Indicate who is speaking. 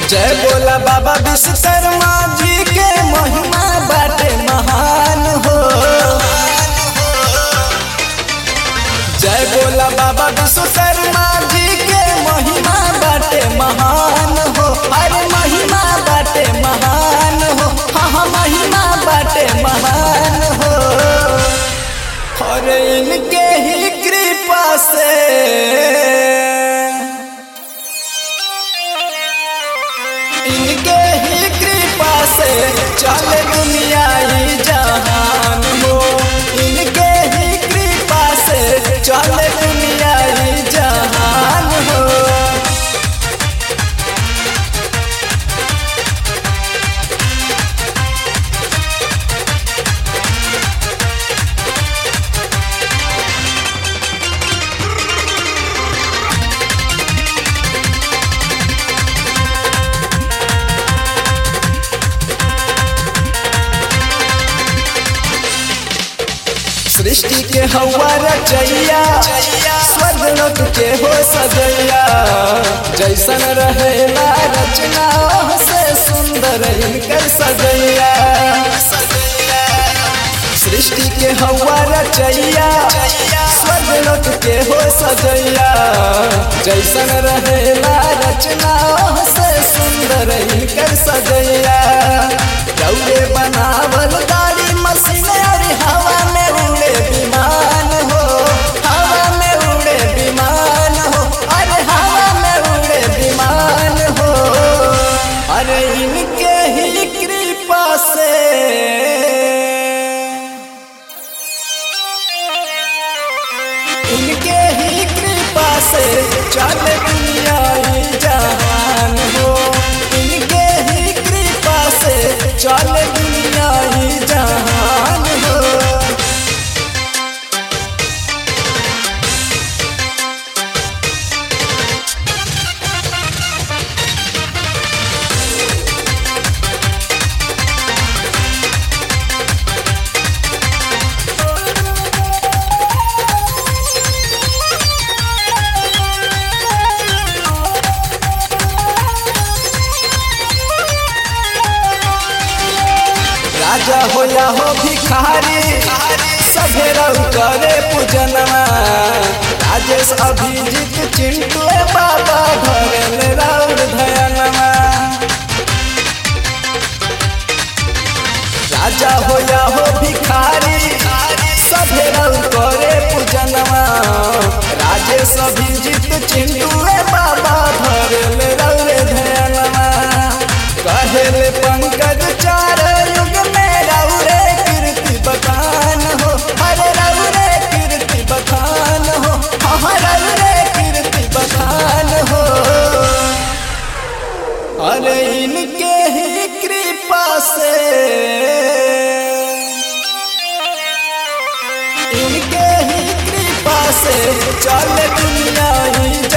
Speaker 1: जय बोला बाबा विश्वकर्मा जी के महिमा बाटे महान हो जय बोला बाबा विश्वकर्मा जी के महिमा बाटे महान हो अरे महिमा बाटे महान हो हाँ हाँ महिमा बाटे महान हो और इनके ही कृपा से इनके ही कृपा से चले दुनिया ही जहान हो इनके ही कृपा से चले दुनिया ही जहान हो सृष्टि के हवा रचैया स्वर्ग लोक के हो सजैया जैसन रहेला रचना ओह से सुंदर इनकर सजैया सृष्टि के हवा रचैया स्वर्ग लोक के हो सजैया जैसन रहेला रचना ओह से सुंदर इनकर सजैया रौरे बनावल गाड़ी मशीन और हवा में उड़े विमान हो हवा में उड़े विमान हो अरे हवा में उड़े विमान हो अरे इनके ही कृपा से इनके ही कृपा से चल दुनिया ही जहान हो इनके ही कृपा से चल दुनिया ही जहान हो राजा हो या हो भिखारी सभे रहु करे पूजनमा राजेश अभिजीत चिंटू बाबा धरल राउर धयनमा राजा हो या हो भिखारी सभे रहु करे पूजनमा राजेश अभिजीत चिंटू बाबा धरल राउर धयनमा कहेले पंकज चार युग में रौरे कीर्ति बखान हो हरे रौरे कीर्ति बखान हो हाँ रौरे कीर्ति बखान हो अरे इनके ही कृपा से इनके ही कृपा से चल दुनिया ही